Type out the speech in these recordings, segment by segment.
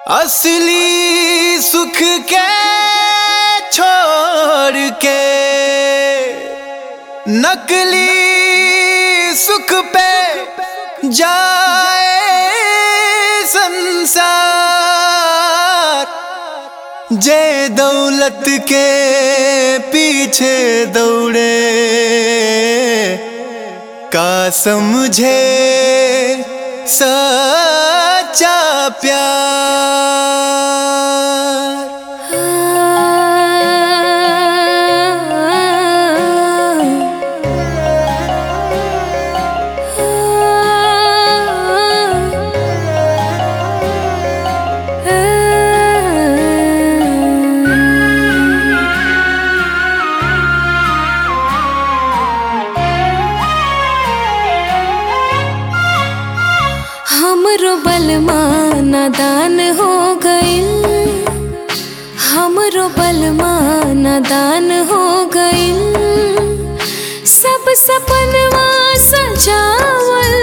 असली सुख के छोड़ के नकली सुख पे जाए संसार जे दौलत के पीछे दौड़े का समझे सच्चा प्यार हमरो बलमा नादान हो गइल हमरो बलमा नादान हो गइल सब सपनवा सजावल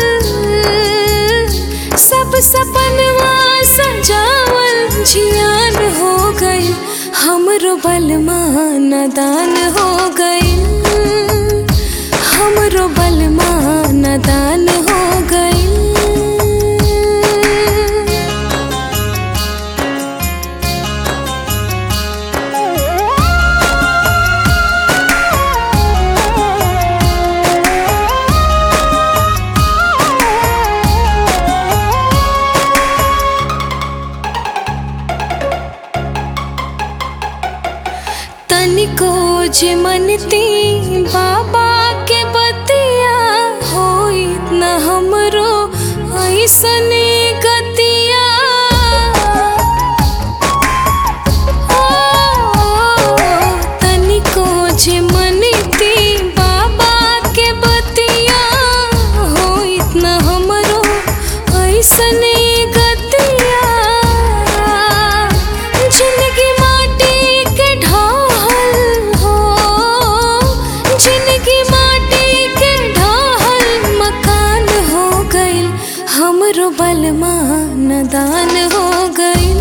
सब सपनवा सजावल जियान हो गइल हमरो बलमा नादान हो गइल हमरो बलमा नादान हो गइल तनिको जे मनती बाबा के बतिया होई न हमरो ऐसने गतिया ओ, तनिको जे मनती बाबा के बतिया होई न हमरो ऐसने गतिया जिंदगी माटी के ढाल हो जिंदगी माटी के ढाल मकान हो गइल हमरो बलमा नदान हो गइल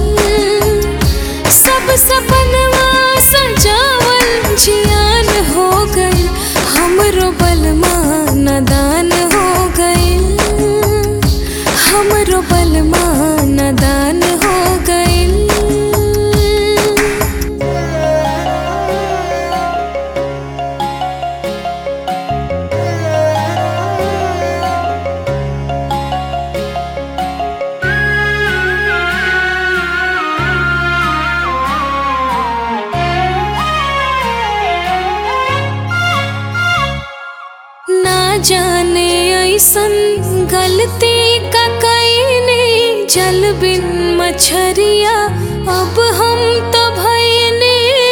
सब सपनवा सजावल जियान हो गइल हमरो बलमा नदान हो गइल हमरो बलमा नदान हो गइल ना जाने ऐसन गलती का कईने जल बिन मछरिया अब हम तो भईने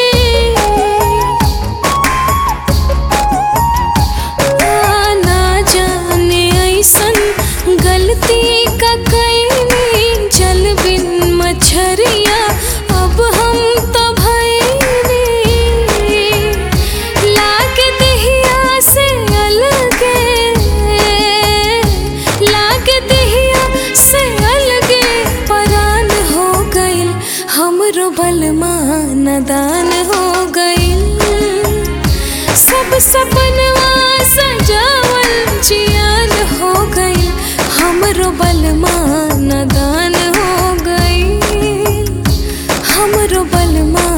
आ, ना जाने ऐसन गलती का कईने जल बिन मछरिया अब हम तो भईने लागे दहिया से अलगे लागे दहिया से अलगे परान हो गइल हमरो बलमा नदान हो गइल सब सपनवा सजावल जियान हो गइल हमरो बलमा नदान हो गइल हमरो बलमा